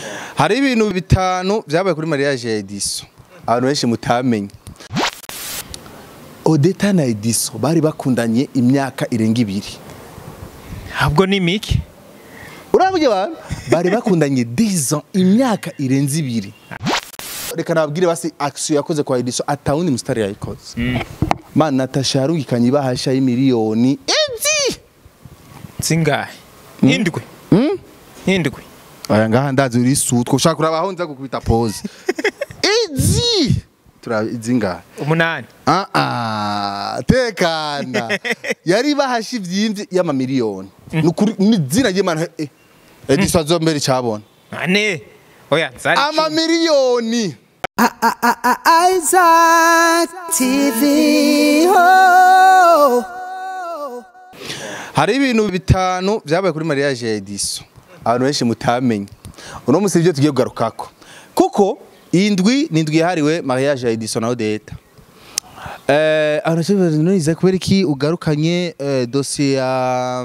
hari ibintu bitanu byabaye kuri mariage ya Ediso abantu benshi mutamenye Odeta na Ediso bari bakundanye imyaka irenga ibiri ahubwo ni miki urabye abantu bari bakundanye 10 ans imyaka irenze ibiri reka nababwire basi action yakoze kwa Ediso atawundi mustari yayikoze man Natasha yarungikanye ibahasha y'imiliyoni ezi zingahe indwi indwi aya ngaha ndazi uri sutwa ushaka kurabaho nza gukubita pose ezi turazi ngaha umunani Ah ah tekana yari bahasha ivyimvye y'amamiliyoni nukuri ni zina ry'imana eh Ediso azombere cabona ane oya zari icumi. amamiliyoni Isaac TV. Oh. hari ibintu bitanu byabaye kuri mariage ya Ediso abantu benshi mutamenye uno musi ibyo tugiye kugarukako kuko iyi ndwi ni indwi yahariwe mariage ya Ediso na Odeta eh abantu benshi bariza kubera iki ugarukanye eh, dossier ya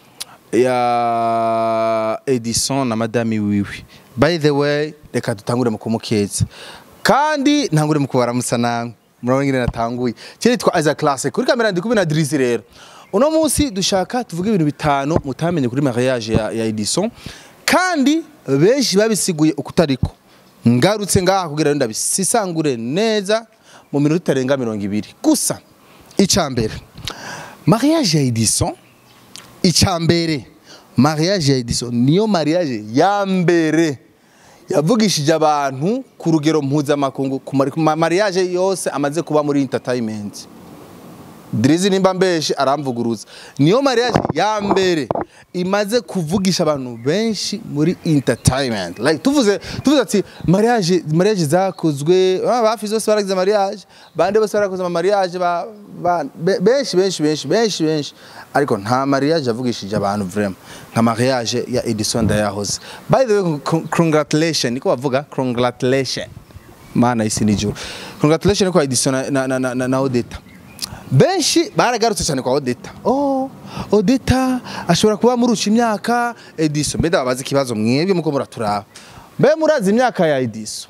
ya Edison na madame wiwe by the way reka dutangure mu kumukeza kandi ntangure mu kubaramutsa namwe murabona ngene natanguye cyitwa Isaac Classic kuri kamera ndi kubina Drizzy rero uno munsi dushaka tuvuge ibintu bitanu mutamenye kuri mariage ya, ya Edison kandi benshi babisiguye ukutariko ngarutse ngaha kugira ngo ndabisisangure neza mu minota itarenga mirongo ibiri gusa icambere mariage ya Edison icambere mariage ya Edison niyo mariage ya mbere yavugishije abantu ku rugero mpuzamakungu ku mari- ku ma mariage yose amaze kuba muri entertainment Drizzy nimba mbeshe aramvuguruza niyo mariage ya mbere imaze kuvugisha abantu benshi muri entertainment like tuvuze tuvuze ati mariage mariage zakozwe ah, bafi zose baragize mariage bande bose barakoze ama mariage ba, ba, be- benshi benshi benshi benshi benshi ariko nta mariage yavugishije abantu vraiment nka mariage ya Edison Ndayahoze by the way con- congratulations niko bavuga congratulations mana isi nijuru congratulations kwa Edison na, na, na, na, na Odeta benshi baragarutse cyane kwa Odeta oh Odeta ashobora kuba murusha imyaka Edison mbe ndababaza ikibazo mwebwe muko muraturaba mbe murazi imyaka ya Edison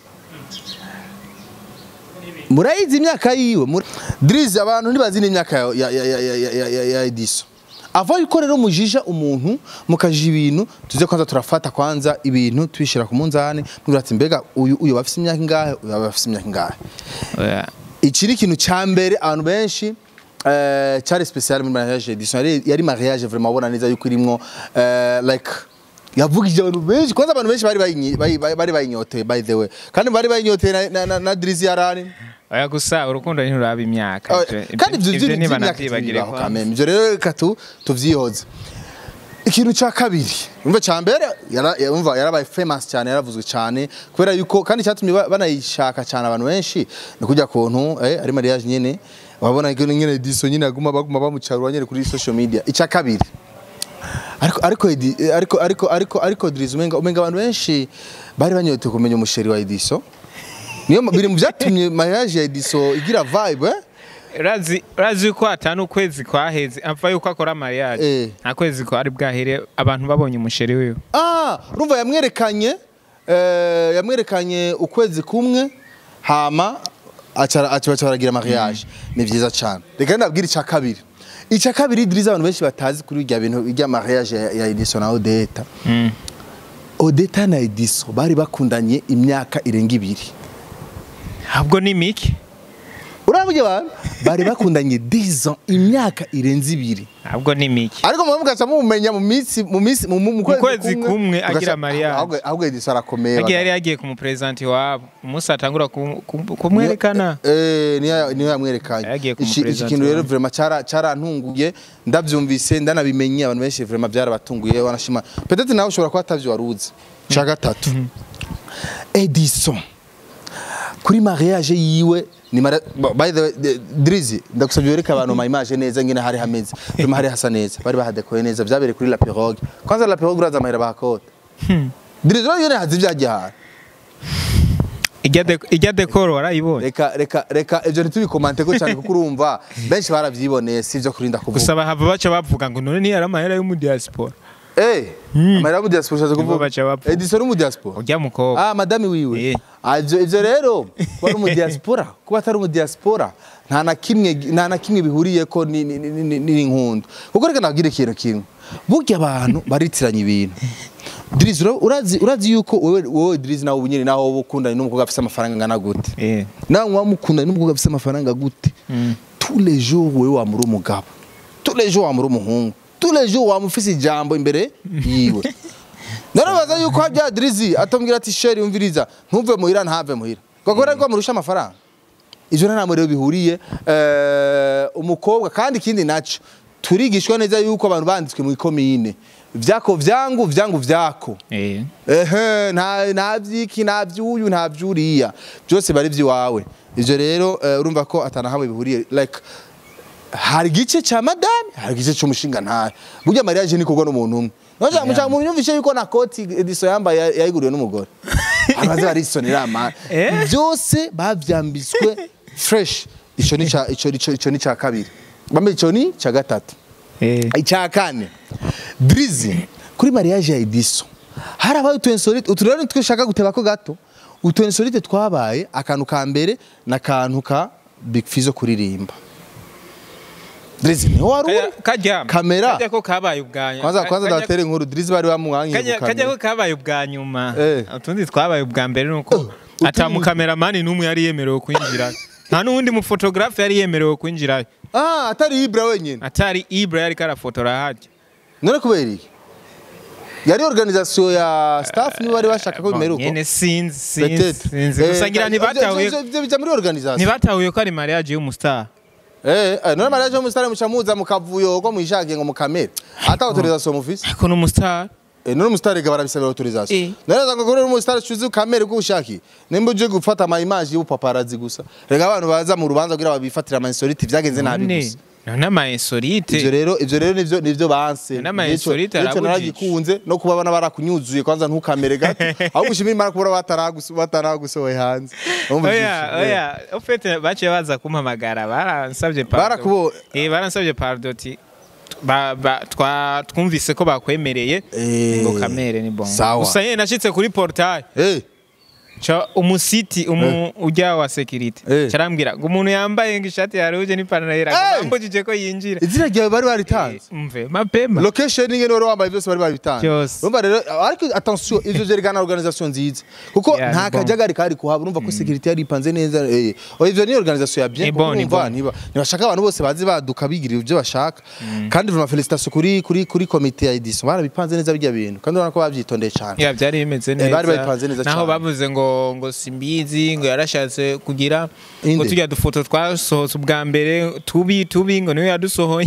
murayizi imyaka yiwe Mur- Drizzy abantu ntibazi n'imyaka ya, ya, ya, ya, ya, ya, ya, ya Edison ava yuko rero mujija umuntu mukaja ibintu tuze kwanza turafata kwanza ibintu tubishira ku munzani mubwira ati mbega uyu uyu bafise imyaka ingahe uyu bafise imyaka ingahe oya iki ni ikintu cya mbere abantu benshi eh, cyari special muri mariage edition yari, yari mariage vraiment ubona neza yuko irimwo eh, like yavugije abantu benshi kwanza abantu benshi bari bayinyi- bari bari- bari bayinyoteye by the way kandi bari bayinyoteye na, na, na, na Drizzy yarani oya gusa urukundo ntiruraba imyaka Oh, Ivyo- kandi ibyo ivyo byo niba n'imyaka navyibagire tubibaho kwanza. kameme ibyo rero reka tu tuvyihoze ikintu cya kabiri umva cya mbere yara- yumva yarabaye famous cyane yaravuzwe cyane kubera yuko kandi cyatumye ba- banayishaka cyane abantu benshi ni kujya kuntu eh, ari mariage nyene wabona ko nyene diso nyene aguma baguma bamucarura nyene kuri social media icya kabiri ariko ariko Edi- eh, ariko ariko ariko ariko Drizzy umenga umenga abantu benshi bari banyotewe kumenya umusheri wa Ediso niyo biri mu byatumye mariage ya Ediso igira vibe eh? urazi urazi yuko atanu ukwezi kwaheze apfa yuko akora mariage Eh. nta kwezi kwari bwahere abantu babonye umusheri wiwe Ah, urumva yamwerekanye eh, yamwerekanye ukwezi kumwe hama aca aca baca baragira mariage ni vyiza cyane reka ndabwira icya kabiri icya kabiri Drizzy abantu benshi batazi kuri irya bintu irya mariage ya, ya Edison na Odeta Odeta na Edison bari bakundanye imyaka irenga ibiri ahubwo ni miki urabye abantu bari bakundanye 10 ans imyaka irenze ibiri ahubwo ni miki ariko mwe mugaca mumenya mu minsi mu minsi mu mu kwezi kumwe agira mugaca- mariage. ahubwo ahubwo Edison arakomeye yagiye bagabo. yari yagiye ku muperezanti wabo umunsi atangura ku- ku- kumwerekana Eh, niyo niyo yamwerekanye. Yagiye Iki iki kumupresenta kintu rero wanyu. vraiment cara carantunguye ndavyumvise ndanabimenye abantu benshi vraiment byarabatunguye wanashima. Peut-être nawe ushobora kuba atavyo waruzi. Cha gatatu. Edison. Kuri mariage yiwe ni mara, bo- by the way the- Drizzy ndagusabye wereka abantu ma image neza ngene hari hameze. Vraiment hari hasa neza. Bari bahadekoye neza byabereye kuri La Pirogue. Kwanza La Pirogue uraza amahera bakota. Drizzy rero yone hazi vyagihara. ijya de- ijya dekoro warayibonye reka reka reka ibyo ntitubikomante ko cyane kuko urumva benshi barabyiboneye si ibyo kurinda kuvuga gusa bahava baca bavuga ngo none ntiyari amahera yo mu diaspora Eh, amahera mu diaspora ushatse Nibo kuvuga. baca bapfa. Edison ni mu diaspora. urya mukobwa Ah, madame wiwe. Eh. Ah, ivyo ivyo rero kuba ari mu diaspora, kuba atari mu diaspora nta na kimwe nta na kimwe bihuriye ko ni ni ni- ni ni inkundo. Kuko reka nabwire ikintu kimwe. Burya abantu baritiranya ibintu. Drizzy ura- urazi urazi yuko wewe wewe Drizzy nawe ubunyene naho wowe ukundana n'umukobwa afise amafaranga ngana gute. Eh. nawe wamukundana n'umukobwa afise amafaranga gute. Tous les jours wewe wamuri umugabo. Tous les jours wamuri umuhungu. Tous les jours wamufise ijambo imbere yiwe. narabaza yuko habya Drizzy atambwira ati sheri umviriza ntuve muhira ntave muhira kuko rero murusha amafaranga ivyo nta namwe rero bihuriye eh, umukobwa kandi ikindi naco turigishwa neza yuko abantu banditswe mu ikomine vyako vyangu vyangu vyako Eh. ehe nta nta vyiki nta vyuyu nta vyuriya byose bari vyiwawe ivyo rero eh, urumva ko atanahamwe bihuriye like hari igice ca madame hari igice c'umushinga ntahe burya mariage ni kugwa n'umuntu umwe Noja mucha mu nyumvishe yuko na koti ediso yambaye ya- yayiguriwe n'umugore abaze barisonera ama Eh? byose bavyambitswe fresh ico ni ca ico ico ico ni ca kabiri bambe ico ni ca gatatu Eh. icya kane Drizzy kuri mariage ya Ediso harabaye utu insolite utu rero twishaka guteba ko gato utu insolite twabaye akantu ka mbere n'akantu ka Big Fizzo kuririmba Drizzy ni wari uri Kajya- kajya Kamera. kajya ko kabaye ubwa kwanza kwanza kajya- ndabatera inkuru Drizzy bari bamwangiye kajya ku kajya ko kamera kabaye ubwa nyuma Eh. utundi twabaye ubwa mbere nuko utundi- ata mukameramani n'umwe yari yemerewe kwinjira nta n'uwundi mufotogarafe yari yemerewe kwinjira ah atari Ibra wenyine atari ibra yari karafotora hajya none kubera iki yari organisation ya staff niba bari bashaka ko bimeruka nyene sinzi sinzi Peut-être. sinzi Eh, gusa ngira ivyo- ntibatahuye ivyo- ivyo bija muri organisation ntibatahuye ko ari mariage y'umustar Eh, eh, none mariage yo musitari mucamuza mukavuyo ko mwishakiye ngo mukamere ata autorisation mufise ariko n'umustar Eh, none umusitari ga barabisabira autorisation Eh. none zanga ko umusitari cuzi ukamere ko ushaki nimba uje gufata ama image y'ubupaparazi gusa rega abantu baza mu rubanza kugira babifatira ama insolite vyagenze nabi none gusa none ama insolite ivyo rero ivyo rero nivyo nivyo banse N'ama Nico- insolite nico arabujije. naragikunze no kuba bana barakunyuzuye kwanza ntukamere gato ahubwo ushimira imana kubura bataraguso bataragusohoye hanze Urumva oya ivyishimo. oya ufite baciye baza kumpamagara baransabye pardon. Barakubo- eh baransabye pardon ti ba, ba, twa twumvise ko bakwemereye Eh, ngo kamere ni bon sawa. gusa nyene nashitse kuri portail Eh, ca umusiti umu ujya wa security Eh. carambwira ngo umuntu yambaye ngo ishati ya rouge n'ipantaro yera Eh. bambujije ko yinjira izina ryawe bari baritanze Eh, mve mapema location ingene wari wambaye byose bari babitanze Byose. urumva rero ariko attention ivyo vyerekana organisation nziza kuko Yeah, nta ni bon. kajagari kari kuhaba urumva ko security yari ipanze neza eh oh, ivyo ni organisation ya bien Ni bon, ni urumva bon. niba ntibashaka abantu bose bazi baduka bigira ivyo bashaka kandi vraiment félicitations kuri kuri kuri comité ya edition barabipanze neza bijya bintu kandi urabona ko bavyitondeye cyane ya byari bimeze neza bari babipanze neza naho cane. bavuze ngo ngo simbizi ngo yarashatse kugira ngo Inde? tujya dufoto twasohotse ubwa mbere tubi tubi ngo niwe yadusohoye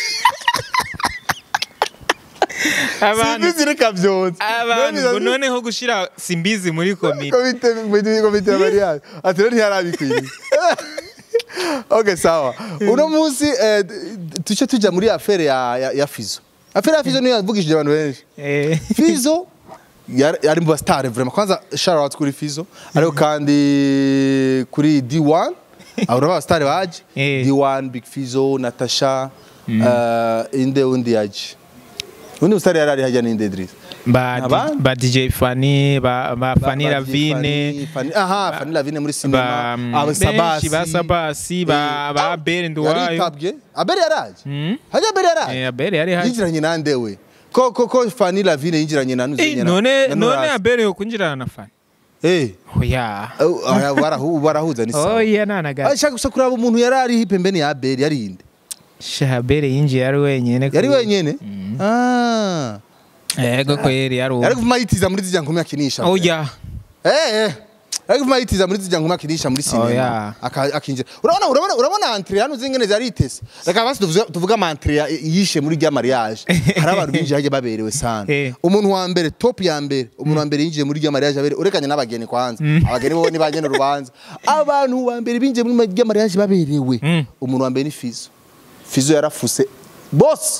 abantu simbizi reka vyonse abantu ngo noneho gushira simbizi muri komite komite komite komite ya mariage ati rero ntiyarabikwiriye okay sawa uno munsi eh, tuce tuja muri affaire ya ya, ya Fizo affaire ya Fizo niyo yavugishije abantu benshi Eh, Fizo yari yari mu bastar vraiment kwanza shout out kuri Fizo ariko kandi kuri D1 abo ni abastar baje Eh. D1 Big Fizo Natasha eh, inde undi yaje undi mustar yari ari hajya ni inde Idris ba Abandi? ba DJ Fanny ba ba Fanny Ba- ba- Lavine Fanny- Fanny- aha Fanny Lavine muri ba cinema aba benshi Sabasi ba Sabasi ba ba Abel Nduwayo yaritabye abere yaraje Mm. hajya abere yaraje eh Abel yari haje yinjiranye nande we ko ko ko Fanny Lavine yinjiranye na Eh, nuzenyera none none Abel yo kwinjirana na Fanny eh oya oh, aya, barahu- barahuza ni sawa oya nanaga ashaka gusa kuraba umuntu yari ari pembeni ya Abel yari inde Abel yinjiye ari wenyene yari kuri- wenyene ah yego ko yari yari yari kuvuma yitiza muri zijya nkumi akinisha oya eh eh yari kuvuma yitiza muri zijya nkumi akinisha muri Oya. sinema aka- akinjira urabona urabona urabona entre hano zingene zari itese reka basi tuvuze tuvuga ama entre ya- yishe muri rya mariage hari abantu binjiye hajya baberewe sana Eh. umuntu wa mbere top ya mbere umuntu wa mbere yinjiye muri rya mariage aberewe urekanye n'abageni kwanza abageni bo ni bagena urubanza abantu wa mbere binjiye muri rya mariage baberewe Mm. umuntu wa mbere ni Fizo Fizo yarafuse boss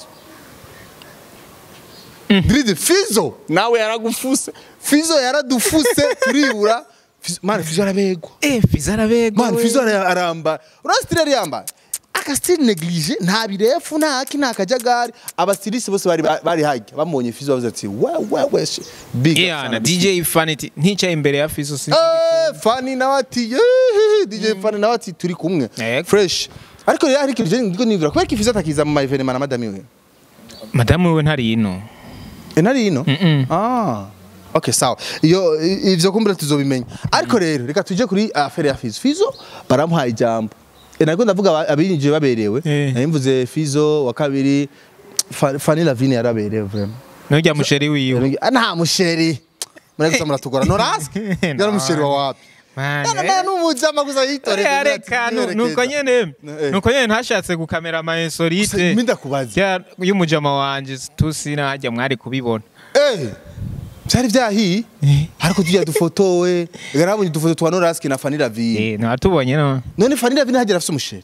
Drizzy Fizo nawe yaragufuse Fizo yaradufuse turibura Fizo- man Fizo arabegwa eh Fiza arabego man Fizo ara- aramba urasitire yamba aka style neglige nta birefu nta haki nta kajagari abastilisi bose bari bari hajya bamubonye fizo bavuze ati we we we shi- big Yeah, up na sana." DJ Fanity nticaye imbere ya Fizo sinzi Eh, Fanny nawe ati "Yeeeh, DJ Fanny nawe ati turi kumwe Yego. fresh ariko rero hari ikintu je ndiko nivura kubera ko ifizo atakiza mu ma evenement na madame we madamu we ntari ino E nari ino? Mm-mm. Ah. Okay, sawa. Iyo i- ivyo kumbura tuzobimenya. Ariko rero reka tuje kuri affaire ya Fizo. Fizo baramuhaye ijambo. E nako ndavuga aba- abinjije baberewe. Eh. Nari mvuze Fizo wa kabiri Fa- Fanny Lavine yaraberewe vraiment. nurya musheri wiwe Ah, nta musheri. Mure gusa muratugora. Noraske? Yari musheri wa wapi? Mane, Nana nana n'umujama gusa yitore. Eh, reka nu- nuko nyene Eh. nuko nyene ntashatse gukamera ama insolite Minda kubaza. Ya- y'umujama wanje tusi najya mwari kubibona Eh. Byari byahiye. Ariko tujya dufotowe. Garabonye dufoto twa Noraske na Fanny Lavine. eh natubonye no none Fanny Lavine hagera afite umusheri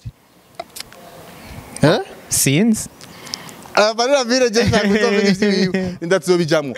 eh sinzi Fanny Lavine je ntabwo nzomenya ivyiwe ndatuzobijamwo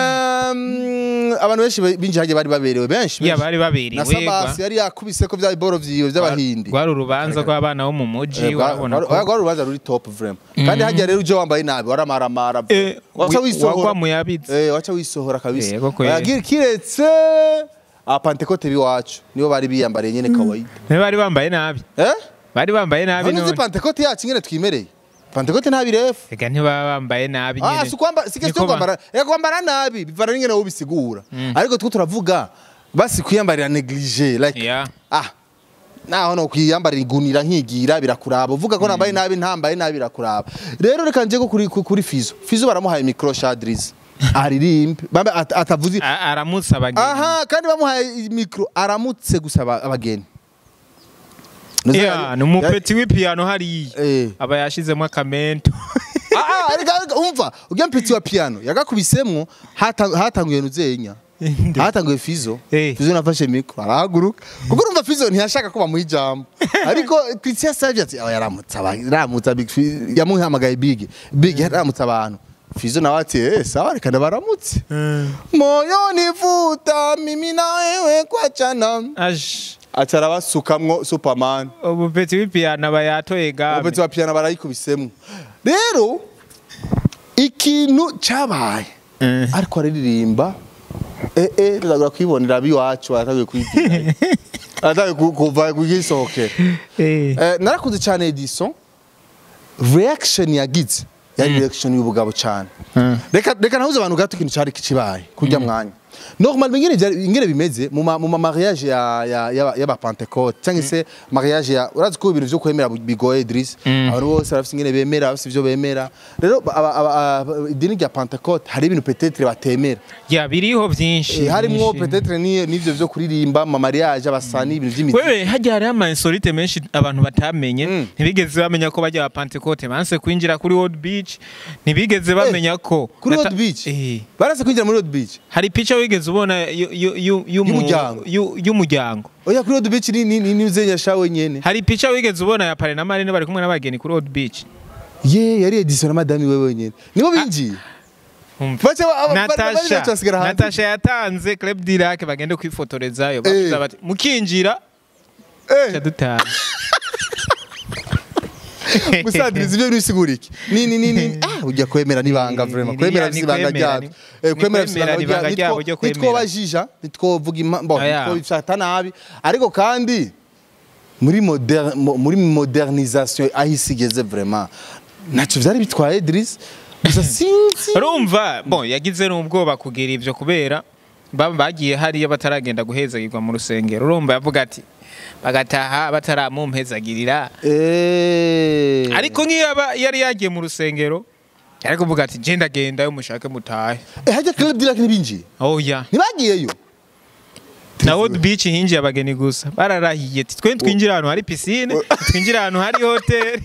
um, abantu benshi binjye hagiye bari baberewe benshi ya benshi. bari babiri na Sabasi yari yakubise ko bya biboro vyiwe by'abahindi rwari urubanza rw'abana bo mu muji Eh, rwa- urabona rwa- ko rwa rubanza ruri top vraiment kandi hagiye rero uje wambaye nabi waramaramara Eh, wacha wi- wisohora wagwa mu yabitse eh wacha wisohora kabisa Yego kweli. Yagira kiretse apantekote biwacu nibo bari biyambariye nyene kawaida Niba bari bambaye nabi eh bari bambaye nabi none uzi none pantekote yacu nyene twimereye pantekote nta birefu reka ntibaba bambaye nabi Ah, nyene si kwamba si Niko question ba- kwambara ya kwambara nabi bivana n'ingene wowe bisigura ariko twe turavuga basi kwiyambarira neglige like Yeah. ah naho no kwiyambarira igunira nkigira birakuraba uvuga ko nambaye nabi ntambaye nabi birakuraba rero reka nje ko kuri kuri Fizo Fizo baramuhaye micro shadriz aririmbe bambe at- atavuze A- aramutse abageni aha kandi bamuhaye micro aramutse gusaba abageni Nuze Yeah, yari- ni umupeti w'ipiyano hariya Eh. aba yashizemo akamento Ah, ah, arega arega, umva ujya mpitsi wa piano yagakubisemwo hata- hatanguye nuzenya hatanguye fizo Eh. fizo nafashe mikro arahaguruka kuko urumva fizo ntiyashaka ko bamuha ijambo ariko Christian yasavye ati "Aba yaramutse aba- yaramutse Big Fi- yamuhamagaye big big yaramutse abantu fizo nawe ati eh sawa reka ndabaramutse moyo nivuta mimi na wewe kwachana aje aca arabasukamwo superman umupeti w'ipiyano aba yatoye gabe abapeti ba piano barayikubisemwo rero ikintu cabaye Eh. ariko araririmba eh eh tuzagura kwibonera biwacu atagiye kwigira atagiye ku- kuva kugisohokera Eh. Eh, narakunze cyane Edison reaction yagize yari reaction y'ubugabo cyane Mm. reka reka nahuze abantu gato ikintu cyari kibaye kurya mwanya normal ingene byari- ingene bimeze mu ma- mu ma mariage ya ya ya- y'aba Pentecote cyangwa se mariage ya urazi ko ibintu byo kwemera bigoye Idris abantu bose barafite ingene bemera bafite ibyo bemera rero aba- aba- aba- idini rya Pentecote hari ibintu peut-être batemera ya biriho byinshi Eh, harimwo byinshi. peut-être ni- n'ivyo byo kuririmba mu mariage abasani ibintu by'imiziki wewe hajya hariho ama insolite menshi abantu batamenye Mm. ntibigeze bamenya ko bajya ba Pentecote banse kwinjira kuri World Beach ntibigeze bamenya ko kuri Nata- Road Beach Eh. barase kwinjira muri Road Beach hari pica wigeze ubona yu- yu- yu- y'umu- Y'umuryango. yu- y'umuryango oya kuri Road Beach ni ni ni ni uzenya shawe nyene hari pica wigeze ubona ya pare na marine bari kumwe n'abageni kuri World Beach ye yari Edison na madame wewe wenyene nibo binjiye Umva. bace ba- aba- bari- bari Natasha bacu basigara hanze Natasha yatanze Club Dirac bagende kwifotorezayo bavuze Eh. bati mukinjira Eh, cyadutaha musadiriza ibyo bisigura iki ni ni ni ni ah ujya kwemera nibanga vraiment Ni- kwemera ni bisibanga kwemera, ryabo ni- Eh, ni kwemera kwemera, bisibanga ni ibanga ryabo ryo kwemera. nitwobajija nitwovuga imbo Aya. nitwobifata nabi ariko kandi muri modern mo- muri modernisation aho isi igeze vraiment ntacyo byari bitwaye Idris gusa sinzi urumva bon yagize n'ubwoba kugira ibyo kubera ba- bagiye hariya bataragenda guhezagirwa mu rusengero urumva yavuga ati bagataha bataramumpezagirira eh ariko nk'iyo aba yari yagiye mu rusengero yari kuvuga ati genda genda yo mushake mutahe eh hajya club Dirac ntibinjiye oya ntibagiyeyo na World Beach hinjiye abageni gusa bararahiye ati twe twinjira ahantu hari piscine twinjira ahantu hari hoteli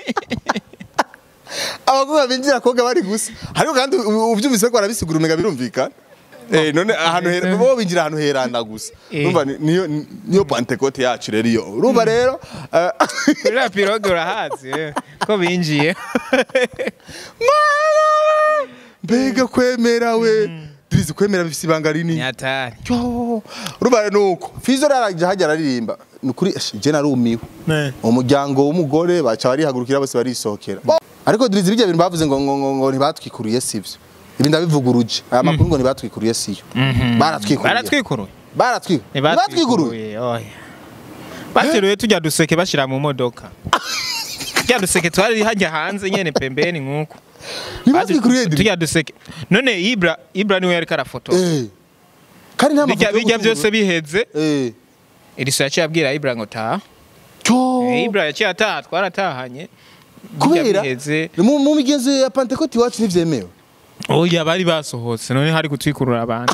abakobwa binjira koga bari gusa ariko kandi u- ubyumvise ko barabisigura umega birumvikana Eh, none ahantu hera bo binjira ahantu herana gusa Eh. urumva ni- niyo niyo pantecote yacu rero iyo urumva rero eh, kuri la pirogue urahazi eh, ko binjiye Mama! mbega kwemera we Drizzy kwemera bifise ibanga rinini nyatari Yo, urumva nuko Fizo raraje hajya araririmba nukuri je narumiwe umuryango w'umugore baca barihagurukira bose barisohokera ariko Drizzy bijya bintu bavuze ngo ngo ngo, ngo ntibatwikuriye sivyo ibi ndabivuguruje aya makuru ngo ntibatwikuriye siyo baratwikuriye baratwikuruye baratwi ntibatwikuruye oya bateruye tujya duseke bashira mu modoka tujya duseke twari hajya hanze nyene pembeni nkuko ntibatwikuriye Drizzy tujya duseke none ibra ibra niwe yariko arafotora eh kandi nta bijya mafoto yo bijya byose gutungura. biheze eh iriso yaciye abwira ibra ngo taha cyo Eh, ibra yaciye ataha twaratahanye Bijya kubera biheze mu mu migenzo ya Pentecote iwacu ntivyemewe oya bari basohotse none hari gutwikurura abantu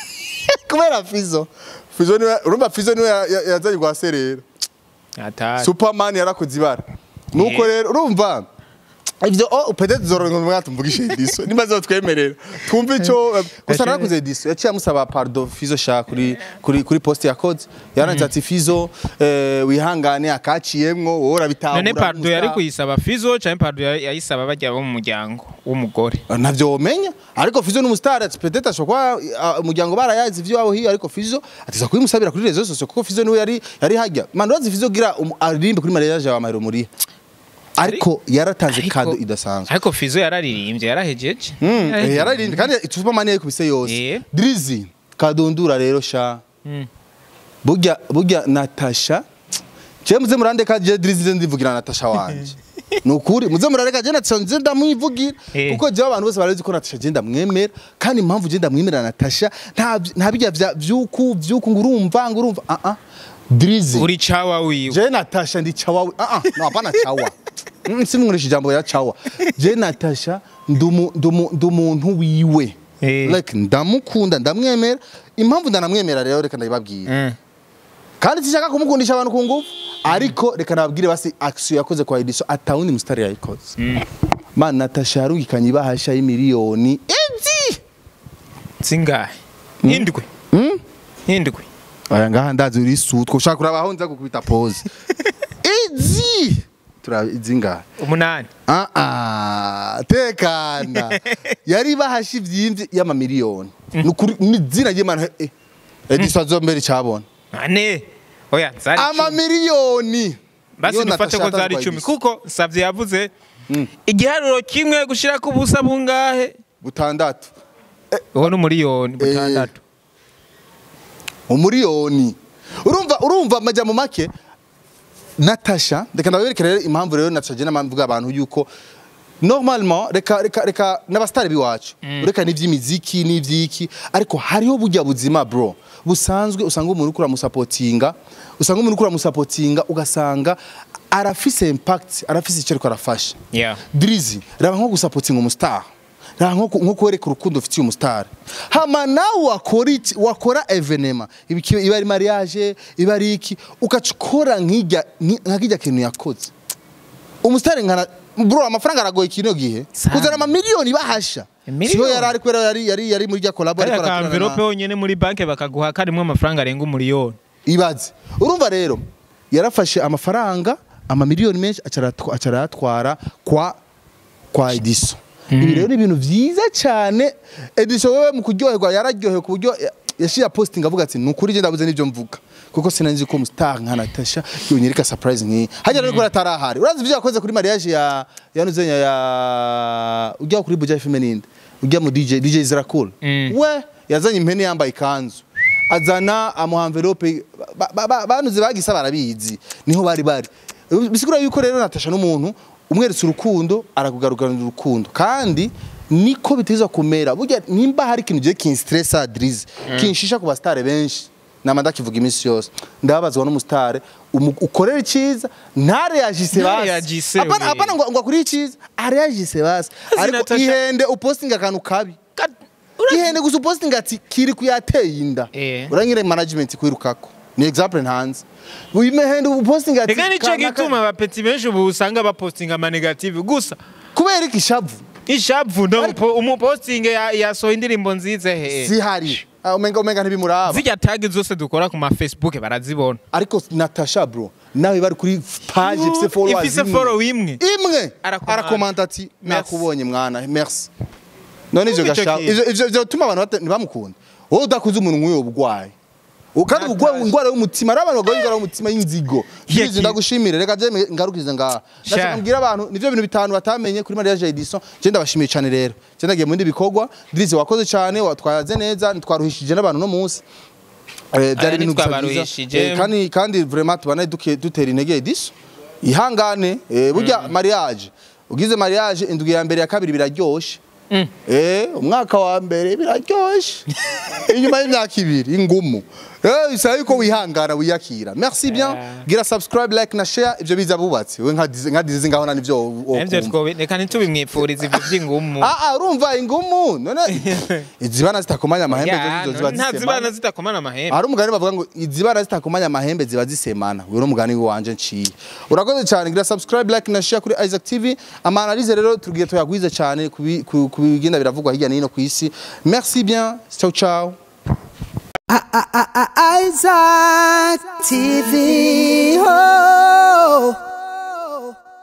kubera Fizo Fizo niwe urumva Fizo niwe ya- ya- yazanye gwa serera atari Superman yarakoze ibara nuko Eh. rero urumva ivyo oh peut-être zorongo mwa tumvugishe ediso nimaze twemerera twumve ico gusa narakoze ediso yaciye amusaba pardon Fizo sha kuri kuri kuri post ya code yaranze ati Fizo eh, wihangane akaciyemwo wowe urabitahura none pardo yari gusa. kuyisaba fizo canke pardo yari- yayisaba bajya bo mu muryango w'umugore navyo womenya ariko Fizo n'umustar ati peut-être ashobora kuba uh, umuryango barayazi ivyo wabo hiyo ariko Fizo atiza kubimusabira kuri rezo sosio kuko Fizo niwe yari yari hajya man urazi Fizo gira um, aririmbe kuri mariage ya Mahero Muriha ariko yaratanze Ariko- kado idasanzwe ariko fizo yararirimbye yarahejeje Mm, eh, yararirimbye kandi Superman yakubise yose Eh. Drizzy kadundura rero sha Mm. burya burya Natasha je muze murandeka je Drizzy nze ndivugira Natasha wanje nukuri muze murareka je Natasha nze ndamwivugira Eh. kuko je abantu bose barazi ko Natasha je ndamwemera kandi impamvu je ndamwemera Natasha nta nta bijya vya vyuku vyuku ngurumva ngurumva ah ah Drizzy uri cawa wiwe je Natasha ndi chawa ah ah no hapana chawa Mm, simwurisha ijambo ya chawa je Natasha ndumu ndumu ndumuntu wiwe Eh. like ndamukunda ndamwemera impamvu ndanamwemera rero reka ndabibabwira Mm. kandi sishaka kumukundisha abantu ku ngufu ariko reka nababwire basi action yakoze kwa Ediso atawundi mustari yayikoze man Natasha yarungikanye ibahasha y'imiliyoni ezi zingahe indwi indwi aya ngaha ndazi uri sutwa ushaka kurabaho nza gukubita pose ezi turazi ngaha umunani Ah ah tekana yari bahasha ivyimvye y'amamiliyoni nukuri n'izina ry'Imana eh Ediso azombere cyabona ane oya zari icumi. amamiliyoni basi Yo dufate Natasha ko zari yatazwaye icumi Ediso. kuko savye yavuze igiharuro kimwe gushira ku busa bungahe butandatu uwo ni umuriyoni butandatu umuriyoni urumva urumva amajambo make Natasha reka ndaberekera rero impamvu rero Natasha je namvuga abantu yuko normalement reka reka reka n'abastari biwacu reka n'ivy'imiziki n'ivyiki ariko hariho burya buzima bro busanzwe usanga umuntu ukura musapotinga usanga umuntu ukura musapotinga ugasanga arafise impact arafise icyo ariko arafasha yeah Drizzy raba nko gusapotinga umustar raba nko ku- nko kwereka urukundo ufitiye umustar hama nawe wakora iki wakora evenema ibiki iba ari mariage iba ari iki ukacukora nkijya nkijya kintu yakoze umustar nkana bro amafaranga aragoye kino gihe Sana. kuzana ama miliyoni bahasha Miliyoni? siho yari ari kwera yari yari yari muri rya collab kariya ariko ka arakorana envelope na- yonyene muri banki bakaguha karimwo amafaranga arenga umuriyoni ibaze urumva rero yarafashe amafaranga amamiliyoni menshi acaratwa- acarayatwara kwa kwa Ediso ibi rero ni ibintu byiza cyane Ediso wewe mu kuryoherwa yararyohewe ku buryo ya- yashira posting avuga ati ni ukuri je ndabuze n'ibyo mvuga kuko sinanzi ko umustar nka Natasha yonyereka surprise nk'iyi hajya rero ko atarahari urazi ibyo yakoze kuri mariage ya ya nuzenya ya ujya kuri Buja FM ninde ujya mu DJ DJ Zirakul Mm. we yazanye impene yambaye ikanzu azana amuha envelope ba- ba- ba- banuze bagisa barabizi niho bari bari bisigura yuko rero Natasha n'umuntu umweretse urukundo arakugarukanira urukundo kandi niko biteza kumera burya nimba hari ikintu giye kinstressa Drizzy kinshisha ku bastare benshi nama ndakivuga iminsi yose ndababazwa n'umustare umu- ukorera iciza ntareyagise basi Ntareyagise, apana we. apana ngo ngo akuri iciza areyagise basi Azi ariko Natasha- ihende upostinga akantu kabi ihende gusa upostinga ati kiri kuyateye inda Eh. uranyire management kwirukako ni example ntanze uyimehende upostinga ati reka nico kanaka- gituma abapeti benshi ubu usanga bapostinga amanegative gusa kubera iki shavu ishavu ndo umupo- umupostinge ya- yasohoye indirimbo nziza he zihari Ah, umenga umenga ntibimuraba zirya tagi zose dukora ku ma facebook barazibona ariko Natasha bro nawe bari kuri page ifise followers ifise imwe. follow imwe imwe Arakomanda. arakomanda ati Merci. nakubonye mwana merci none ivyo Ico gashaka kintu. ivyo ivyo ivyo bituma abantu bata- ntibamukunda wowe udakuze umuntu nk'uyo burwayi kandi Nataje. ubwo indwara y'umutima ari abantu barwaye indwara y'umutima y'inzigo Iya Please, ki- ndagushimire reka je ngarukize ngaha Sha. ndashaka mbwira abantu nivyo bintu bitanu batamenye kuri mariage Edison je ndabashimiye cyane rero je ndagiye mu bindi bikorwa Drizzy wakoze cyane watwaze neza ntitwaruhishije n'abantu no munsi Eh, byari Aya ibintu gusa byiza. ntitwabaruhishije. Eh, kandi kandi vraiment tubana duke dutera intege Edison ihangane eh, burya mariage ugize mariage indwi ya mbere ya kabiri biraryoshe Eh, umwaka wa mbere biraryoshe inyuma y'imyaka ibiri ingumu Eh, bisaba yuko wihangana wiyakira merci bien Yeah. gira subscribe like na share ibyo biza bubatse we nka Dizi- nka dizi ngaho nani byo Nivyo twobe reka ntitubimwipfuriza ivyo vy'ingumu ah ah urumva ingumu none izibana zitakomanya amahembe Ya, zo ziba nta zibana zisemana zitakomana amahembe hari umugani bavuga ngo izibana zitakomanya amahembe ziba zisemana uyu ni umugani wanje nciye urakoze cyane gira subscribe like na share kuri Isaac TV amanalize rero tugiye tuyagwize cyane ku bi- ku ku bigenda biravugwa hirya no hino ku isi merci bien ciao ciao Isaac TV. Oh.